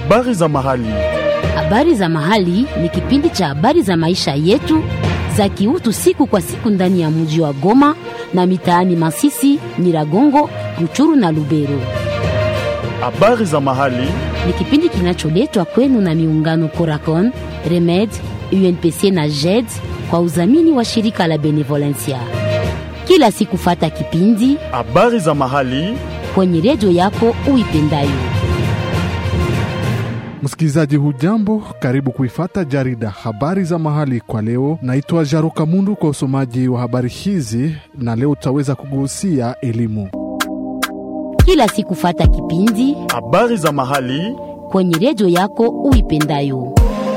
Habari za mahali. Habari za mahali ni kipindi cha habari za maisha yetu za kiutu siku kwa siku ndani ya mji wa Goma na mitaani Masisi, Nyiragongo, Ruchuru na Lubero. Habari za mahali. Ni kipindi kinacholetwa kwenu na miungano Coracon, Remed, UNPC na JED kwa udhamini wa shirika la Benevolencia. Kila siku fata kipindi Habari za mahali. kwenye redio yako uipendayo. Msikilizaji hujambo, karibu kuifata jarida habari za mahali kwa leo. Naitwa Jaruka Mundu kwa usomaji wa habari hizi, na leo tutaweza kugusia elimu. Kila siku fata kipindi Habari za mahali. kwenye redio yako uipendayo.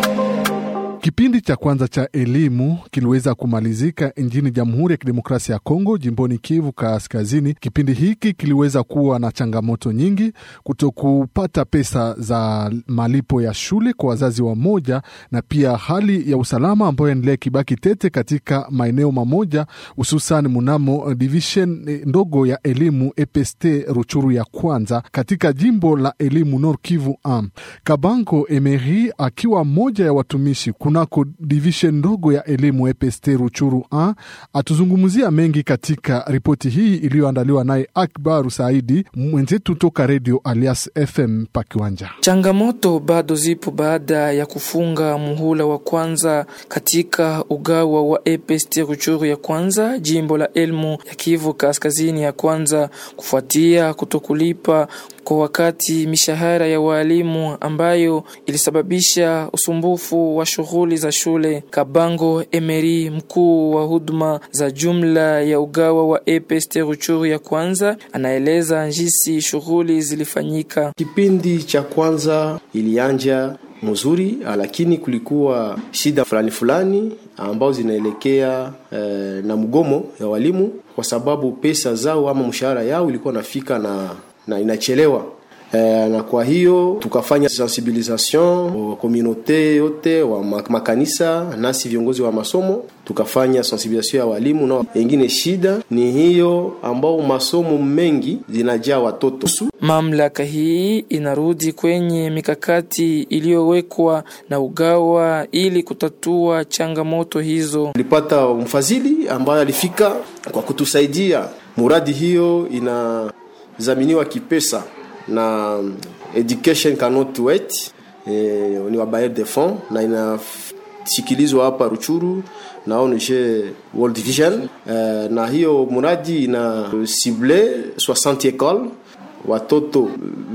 Kipindi cha kwanza cha elimu kiliweza kumalizika nchini Jamhuri ya Kidemokrasia ya Kongo, jimboni Kivu Kaskazini. Kipindi hiki kiliweza kuwa na changamoto nyingi, kutokupata pesa za malipo ya shule kwa wazazi wa moja, na pia hali ya usalama ambayo endelea kibaki tete katika maeneo mamoja, hususan munamo division eh, ndogo ya elimu EPST Ruchuru ya kwanza katika jimbo la elimu Nord Kivu am Kabango Emery akiwa mmoja ya watumishi kunako division ndogo ya elimu EPST Ruchuru a atuzungumzia mengi katika ripoti hii iliyoandaliwa naye Akbaru Saidi mwenzetu toka redio Alias FM Pakiwanja. Changamoto bado zipo baada ya kufunga muhula wa kwanza katika ugawa wa EPST Ruchuru ya kwanza, jimbo la Elmu ya Kivu Kaskazini ya kwanza, kufuatia kutokulipa kwa wakati mishahara ya waalimu ambayo ilisababisha usumbufu wa shughuli za shule. Kabango Emery, mkuu wa huduma za jumla ya ugawa wa EPST Ruchuru ya kwanza, anaeleza jinsi shughuli zilifanyika. Kipindi cha kwanza ilianja mzuri, lakini kulikuwa shida fulani fulani ambao zinaelekea eh, na mgomo ya walimu kwa sababu pesa zao ama mshahara yao ilikuwa nafika na, na inachelewa eh, na kwa hiyo tukafanya sensibilisation wa komunote yote wa ma- makanisa nasi viongozi wa masomo tukafanya sensibilisation ya walimu na wengine. Shida ni hiyo ambao masomo mengi zinajaa watoto Mamlaka hii inarudi kwenye mikakati iliyowekwa na ugawa ili kutatua changamoto hizo. tulipata mfadhili ambaye alifika kwa kutusaidia. Muradi hiyo inadhaminiwa kipesa na Education Cannot Wait, eh, ni wa Bayer de Fond na inasikilizwa hapa Ruchuru na ONG World Vision eh, na hiyo muradi ina cible 60 écoles watoto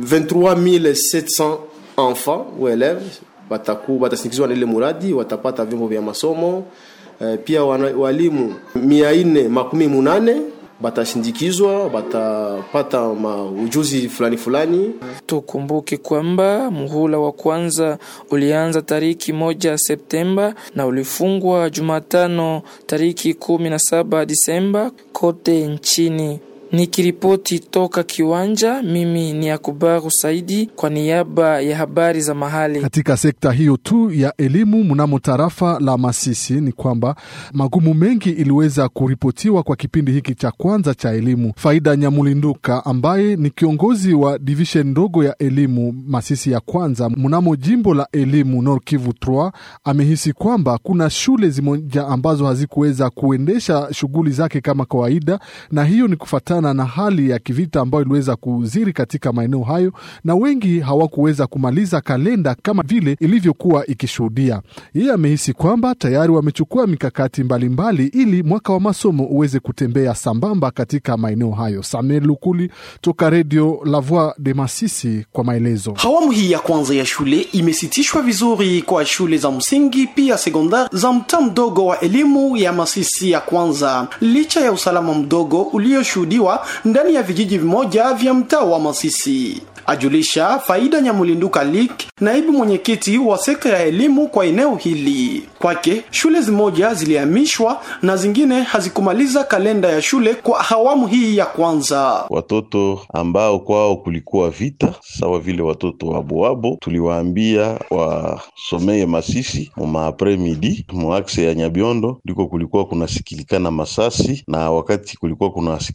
23700 enfants ou élèves wataku watasindikizwa na ile muradi, watapata vyombo vya masomo eh, pia wana, walimu mia nne makumi munane batashindikizwa, batapata ma ujuzi fulani fulani. Tukumbuke kwamba muhula wa kwanza ulianza tariki moja Septemba na ulifungwa Jumatano tariki kumi na saba Disemba kote nchini. Nikiripoti toka kiwanja, mimi ni Akubaru Saidi kwa niaba ya habari za mahali. Katika sekta hiyo tu ya elimu mnamo tarafa la Masisi ni kwamba magumu mengi iliweza kuripotiwa kwa kipindi hiki cha kwanza cha elimu. Faida Nyamulinduka ambaye ni kiongozi wa divishen ndogo ya elimu Masisi ya kwanza mnamo jimbo la elimu Nord Kivu 3 amehisi kwamba kuna shule zimoja ambazo hazikuweza kuendesha shughuli zake kama kawaida, na hiyo ni kufatana na hali ya kivita ambayo iliweza kuziri katika maeneo hayo, na wengi hawakuweza kumaliza kalenda kama vile ilivyokuwa ikishuhudia. Yeye amehisi kwamba tayari wamechukua mikakati mbalimbali mbali, ili mwaka wa masomo uweze kutembea sambamba katika maeneo hayo. Samuel Lukuli toka redio La Voix de Masisi kwa maelezo. Awamu hii ya kwanza ya shule imesitishwa vizuri kwa shule za msingi pia sekondari za mtaa mdogo wa elimu ya Masisi ya kwanza, licha ya usalama mdogo ulioshuhudiwa ndani ya vijiji vimoja vya mtaa wa Masisi. ajulisha Faida Nyamulinduka Lik, naibu mwenyekiti wa sekta ya elimu kwa eneo hili. Kwake shule zimoja zilihamishwa na zingine hazikumaliza kalenda ya shule kwa awamu hii ya kwanza. Watoto ambao kwao kulikuwa vita sawa vile watoto wa Boabo, tuliwaambia wasomeye Masisi mumaapre midi muakse ya Nyabiondo, ndiko kulikuwa kunasikilikana masasi, na wakati kulikuwa kunasikilikana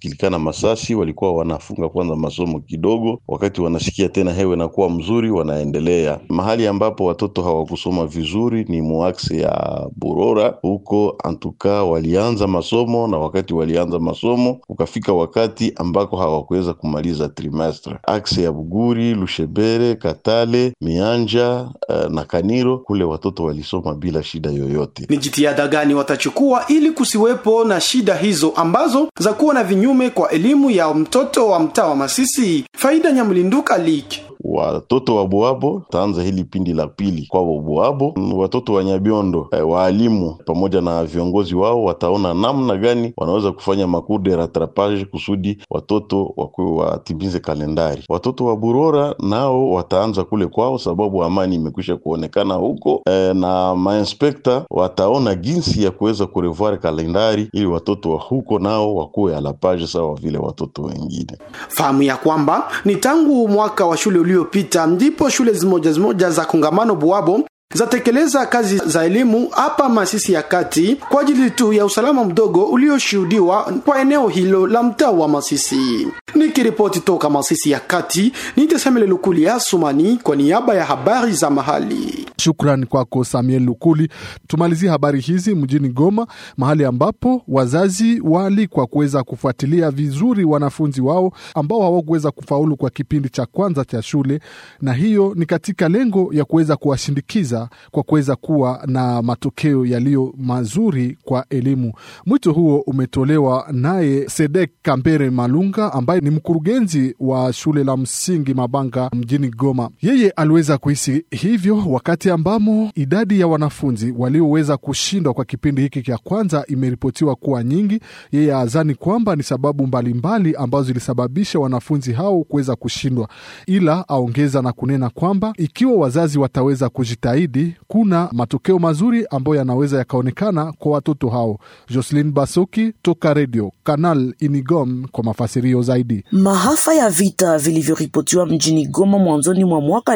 masasi walikuwa wanafunga kwanza masomo kidogo, wakati wanasikia tena hewa inakuwa mzuri, wanaendelea. Mahali ambapo watoto hawakusoma vizuri ni muaksi ya Burora, huko antuka walianza masomo, na wakati walianza masomo ukafika wakati ambako hawakuweza kumaliza trimestre. Aksi ya Buguri, Lushebere, Katale, Mianja uh, na Kaniro, kule watoto walisoma bila shida yoyote. Ni jitihada gani watachukua ili kusiwepo na shida hizo ambazo za kuwa na vinyume kwa elimu ya mtoto wa mtaa wa Masisi? Faida Nyamlinduka Liki watoto wa Boabo taanza hili pindi la pili kwao Boabo. Watoto wa Nyabiondo eh, waalimu pamoja na viongozi wao wataona namna gani wanaweza kufanya macours de rattrapage kusudi watoto wakuwe watimize kalendari. Watoto wa Burora nao wataanza kule kwao, sababu amani imekwisha kuonekana huko eh, na mainspekta wataona jinsi ya kuweza kurevoir kalendari ili watoto wa huko nao wakuwe alapage sawa vile watoto wengine. Fahamu ya kwamba ni tangu mwaka wa shule uliopita ndipo shule zimoja zimoja za kongamano Buabo zatekeleza kazi za elimu hapa Masisi ya kati kwa ajili tu ya usalama mdogo ulioshuhudiwa kwa eneo hilo la mtaa wa Masisi. Nikiripoti toka Masisi ya kati, nitesemele Lukuli ya Sumani kwa niaba ya habari za mahali. Shukrani kwako Samuel Lukuli. Tumalizie habari hizi mjini Goma, mahali ambapo wazazi waalikwa kuweza kufuatilia vizuri wanafunzi wao ambao hawakuweza kufaulu kwa kipindi cha kwanza cha shule, na hiyo ni katika lengo ya kuweza kuwashindikiza kwa kuweza kuwa na matokeo yaliyo mazuri kwa elimu. Mwito huo umetolewa naye Sedek Kambere Malunga ambaye ni mkurugenzi wa shule la msingi Mabanga mjini Goma. Yeye aliweza kuhisi hivyo wakati ambamo idadi ya wanafunzi walioweza kushindwa kwa kipindi hiki cha kwanza imeripotiwa kuwa nyingi. Yeye azani kwamba ni sababu mbalimbali mbali ambazo zilisababisha wanafunzi hao kuweza kushindwa, ila aongeza na kunena kwamba ikiwa wazazi wataweza kujitahidi, kuna matokeo mazuri ambayo yanaweza yakaonekana kwa watoto hao. Jocelyn Basoki toka redio Canal Inigom kwa mafasirio zaidi. Maafa ya vita vilivyoripotiwa mjini Goma mwanzoni mwa mwaka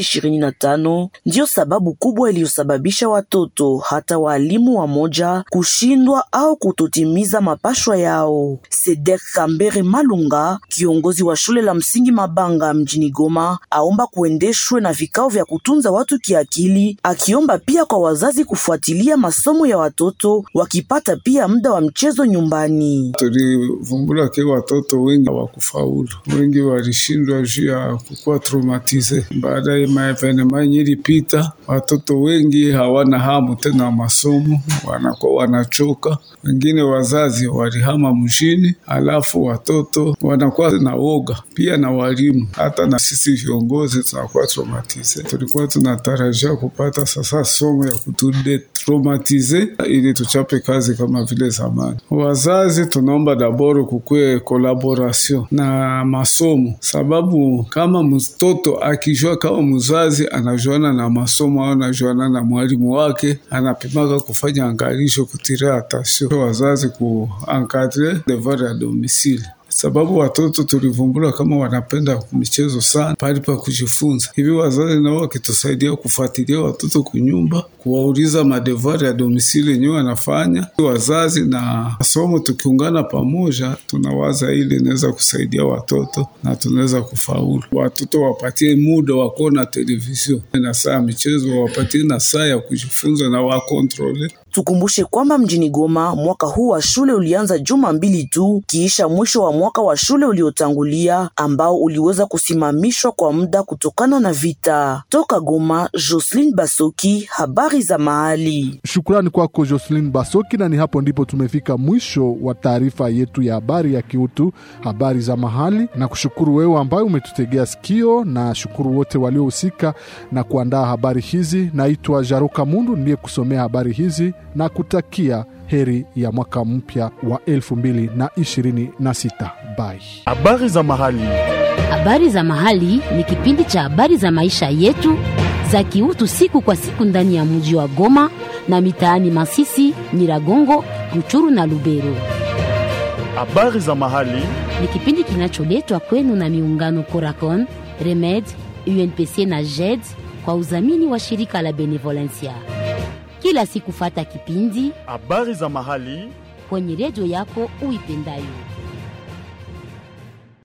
2025 ndiyo sababu kubwa iliyosababisha watoto hata waalimu wamoja kushindwa au kutotimiza mapashwa yao. Sedek Kambere Malunga, kiongozi wa shule la msingi Mabanga mjini Goma, aomba kuendeshwe na vikao vya kutunza watu kiakili, akiomba pia kwa wazazi kufuatilia masomo ya watoto wakipata pia muda wa mchezo nyumbani. Tulivumbula ke watoto wengi hawakufaulu, wengi walishindwa juu ya kukuwa traumatize baada ya maevenema yenye ilipita. Watoto wengi hawana hamu tena masomo, wanakuwa wanachoka. Wengine wazazi walihama mjini, alafu watoto wanakuwa na woga pia, na walimu hata na sisi viongozi tunakuwa traumatize. Tulikuwa tunatarajia kupata sasa somo ya kutudetraumatize ili tuchape kazi kama vile zamani. Wazazi tunaomba daboro kukwe kolaboration na masomo, sababu kama mtoto akijua kama mzazi anajuana na masomo au anajuana na mwalimu wake, anapimaka kufanya angalisho, kutira atasio wazazi kuankadre devoir ya domisili sababu watoto tulivumbula kama wanapenda michezo sana pali pa kujifunza. Hivi wazazi nao wakitusaidia kufuatilia watoto kunyumba, kuwauliza madevari ya domisili yenyewe wanafanya wazazi na masomo, tukiungana pamoja, tunawaza ili inaweza kusaidia watoto na tunaweza kufaulu. Watoto wapatie muda wa kuona televizio na saa ya michezo, wapatie na saa ya kujifunza na wakontrole Tukumbushe kwamba mjini Goma mwaka huu wa shule ulianza juma mbili tu kiisha mwisho wa mwaka wa shule uliotangulia ambao uliweza kusimamishwa kwa muda kutokana na vita. Toka Goma, Jocelyn Basoki, habari za mahali. Shukrani kwako Jocelyn Basoki, na ni hapo ndipo tumefika mwisho wa taarifa yetu ya habari ya kiutu, habari za mahali, na kushukuru wewe ambaye umetutegea sikio, na shukuru wote waliohusika na kuandaa habari hizi. Naitwa Jaruka Mundu ndiye kusomea habari hizi na kutakia heri ya mwaka mpya wa 2026. Bye. Habari za mahali. Habari za mahali ni kipindi cha habari za maisha yetu za kiutu siku kwa siku ndani ya mji wa Goma na mitaani Masisi, Nyiragongo, Ruchuru na Lubero. Habari za mahali. Ni kipindi kinacholetwa kwenu na miungano Coracon, Remed, UNPC na JED kwa udhamini wa shirika la Benevolencia. Kila siku fata kipindi Habari za mahali. kwenye redio yako uipendayo.